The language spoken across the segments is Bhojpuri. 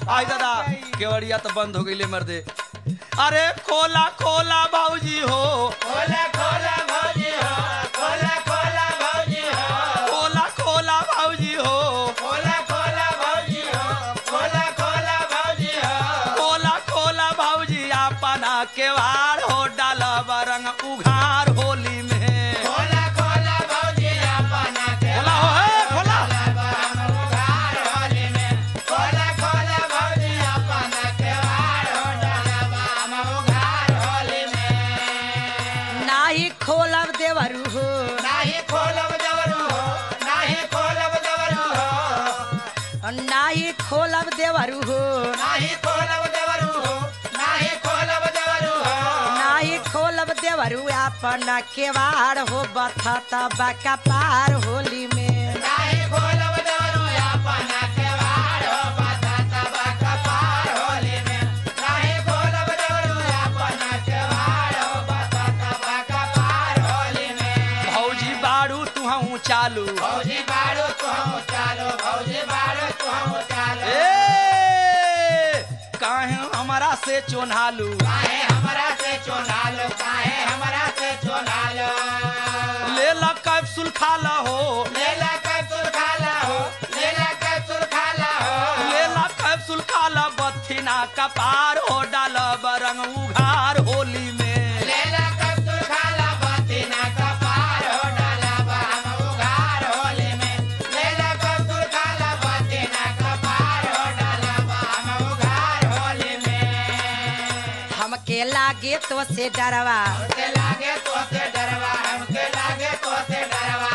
आई दादा केवड़िया तो बंद हो गई मर्दे अरे खोला खोला भाऊजी हो खोला खोला भौजी हो खोला खोला भौजी हो खोला खोला भाऊजी हो खोला खोला भौजी हो खोला खोला भौजी हो खोला खोला भाऊजी अपना केवाड़ हो डाला रंग उघार होली में खोला खोला भौजी अपना के खोला हो है खोला उघार होली में खोला खोला भौजी अपना के वार हो डाला हम उघार होली में नाही खोलब देवरू हो नाही खोलब जवरू हो नाही खोलब जवरू हो नाही खोलब देवरू हो नाही खोलब जवरू हो नाही खोलब जवरू हो नाही खोलब देवरू अपना केवाड़ हो बथता बाका पार होली में नाही खोलब जवरू अपना के वार हो बाधा तबा कपार होली में नाही खोलब जवरू अपना के वार हो बाधा तबा कपार होली में भौजी बाड़ू तू हूँ चालू भौजी बाड़ो तू हम चालो भौजी बाड़ो तू हम चालो ए काहे हमारा से चोन्हालू काहे हमरा से चोनालो काहे हमरा से चोनालो ले ला कैप्सूल खा ला हो लेला कैप्सूल खाला हो लेला कैप्सूल खाला हो ले ला कैप्सूल खा ला बथिना कपार हो डाला रंग उघार होली में लेला कैप्सूल खाला बातीना कपार हो डाला बा हम उघार होली में लेला कैप्सूल खाला बातीना कपार हो डाला बा हम उघार होली में हमके लागे तो से डरवा हमके लागे तो से डरवा हमके लागे तो से डरवा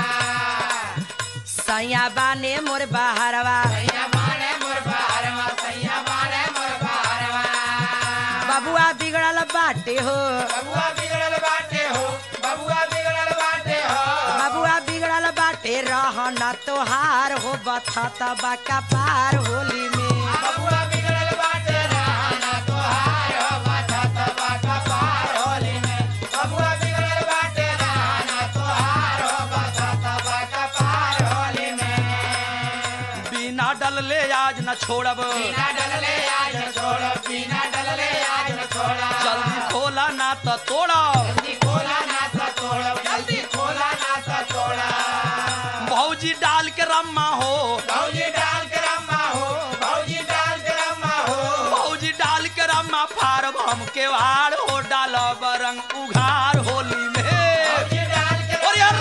सैया बाने मोर बहरवा सैया मारे मोर बहरवा सैया मारे मोर बहरवा बबुआ बिगड़ल बाटे हो बबुआ बिगड़ल बाटे हो बबुआ बिगड़ल बाटे हो बबुआ बिगड़ल बाटे रहना तोहार हो बथता बाका पार होली में बबुआ बिगड़ल बाटे रहना तोहार हो बाधा तबा कपार होली में बबुआ बिगड़ल बाटे रहना तोहार हो बाधा तबा कपार होली में बिना डल ले आज न छोड़ब बिना डलले आज न छोड़ो बिना डलले आज न छोड़ो जल्दी खोला ना तो तोड़ब जल्दी खोला ना सा तोड़ो जल्दी खोला ना सा तोड़ा भौजी डाल के रम्मा हो भौजी डाल के रम्मा हो भौजी डाल के रम्मा हो भौजी डाल के रम्मा फारब हम केवाड़ हो डालब रंग उघार होली में भौजी डाल के और यार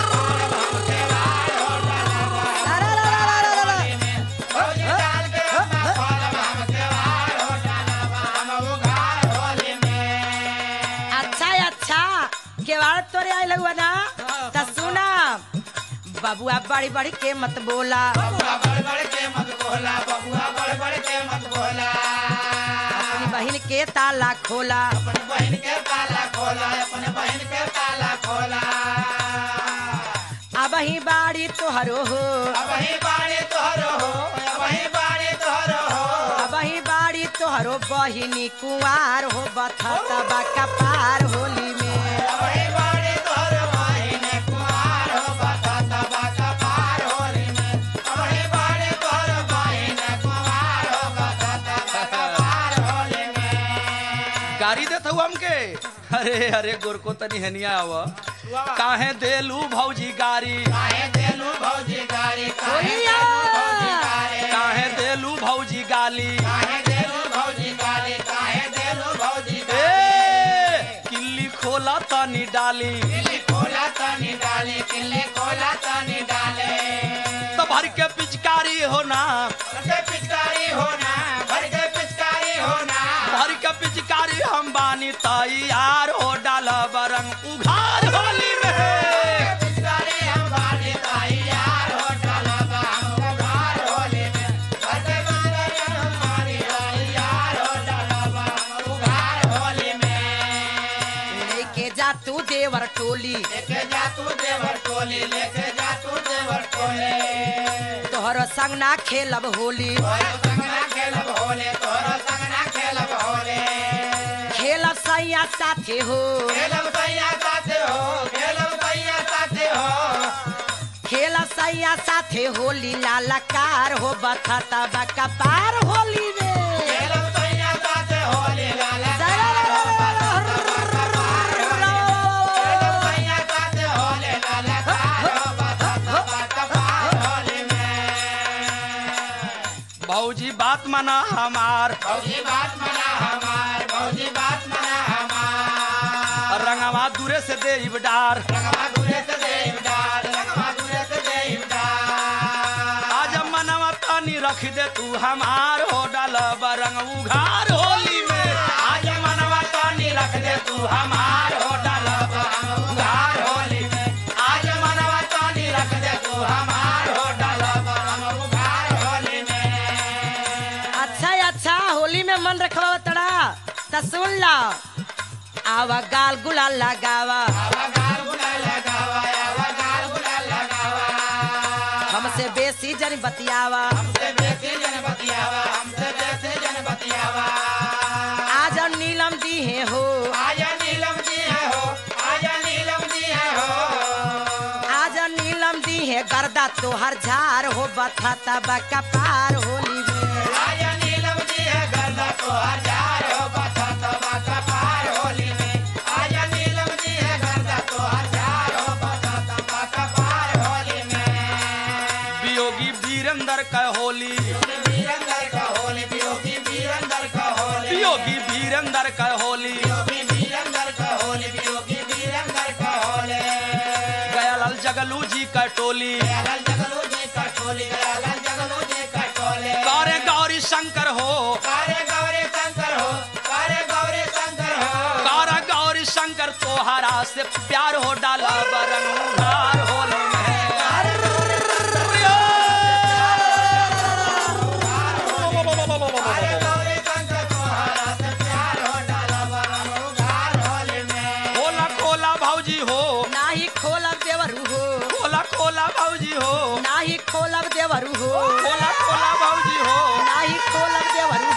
भौजी डाल के रम्मा खोलब हम त्योहार हो डाला हम उघार होली में अच्छा अच्छा केवाड़ तोरे आए लगुआ ना त सुना बबुआ बड़ी बड़ी के मत बोला बबुआ बड़ बड़ के मत बोला बबुआ बड़ बड़ के मत बोला अपनी बहन के ताला खोला अपने बहन के ताला खोला अपने बहन के ताला खोला अब ही बाड़ी तोहरो हो अब ही बाड़ी तोहरो हो अब ही बाड़ी तोहरो हो अब ही बाड़ी तोहरो बहिनी कुंवार हो बथता बाका पार होली में अब ही बाड़ी तोहरो बहिने कुमार हो बता तबा कपार होली में अब ही बाड़ी तोहरो बहिने कुमार हो बता तबा कपार होली में गाड़ी देत हूँ हमके अरे अरे गोरको तनी हनिया आव काहे देलू भौजी गाड़ी काहे देलू भौजी गाड़ी काहे ओहिया! देलू भौजी गाड़ी काहे देलू भौजी गाली काहे देलू भौजी गाड़ी काहे देलू भौजी ए गाड़ी किल्ली खोला तनी डाली किल्ली खोला तनी डाले किल्ली खोला तनी डाले तो भर के पिचकारी होना भर के पिचकारी होना भर के पिचकारी होना भर के पिचकारी हम बानी तैयार हो डाला रंग उघार होली में पिचकारी हम बाड़ी तैयार हो डाला बा हम उघार होली में भर के पिचकारी हम बाड़ी तैयार हो डाला बा हम उघार होली में लेके जा तू देवर टोली लेके जा तू देवर टोली लेके जा तू देवर टोली तोहरो संग ना खेलब होली तोरो संगना खेलब होले तोरो संगना खेलब होले खेलब सैया साथे हो खेलब सैया साथे हो खेलब सैया साथे हो खेलब सैया साथे होली लालकार हो बथता बाका पार होली में बात मना हमार भौजी बात मना हमार भौजी बात मना हमार रंगवा दूरे से दे डार रंगवा दूरे से देव डाल रंगवा दूरे से देव डाल आज मनवा तानी रख दे तू हमार हो डाल रंग उघार होली में आज मनवा तानी रख दे तू हमार हो डाल उघार होली में आज मनवा तानी रख दे तू हमार हो डाल उघार होली में अच्छा है, अच्छा होली में मन रखवा तड़ा त सुन ला आवा गाल गुलाल लगावा आवा गाल गुलाल लगावा आवा गाल गुलाल लगावा हमसे बेसी जन बतियावा हमसे बेसी जन बतियावा हमसे बेसी जन बतियावा आज नीलम दी है हो आजा नीलम जी है हो आजा नीलम जी है हो आज नीलम दी है गर्दा तोहर झार हो बथा तबा कपार होली में आजा नीलम जी है गर्दा तो हजार हो बता तबा कपार होली में आजा नीलम जी है गर्दा तो हजार हो बता तबा कपार होली में वियोगी वीरेंद्र का होली वीरंदर का होली बियोगी वीरंदर का होली वियोगी वीरेंद्र का होली बियोगी वीरंदर का होली बियोगी वीरंदर का होली गयालाल जगलू जी का टोली लाल जगलू जी का टोली लाल जगलू जी का टोली गौरे गौरी शंकर हो कारे गौरी शंकर हो कारे गौरी शंकर हो गौरा गौरी शंकर तोहरा से प्यार हो डाला बरंग उघार होली में कारे गौरी शंकर तोहरा से प्यार हो डाला बरम उघार होली में खोला खोला भौजी हो नाही खोलब देवरू हो खोला खोला भौजी हो नाही खोलब देवरू हो खोला खोला भौजी हो नाही खोलब देवरू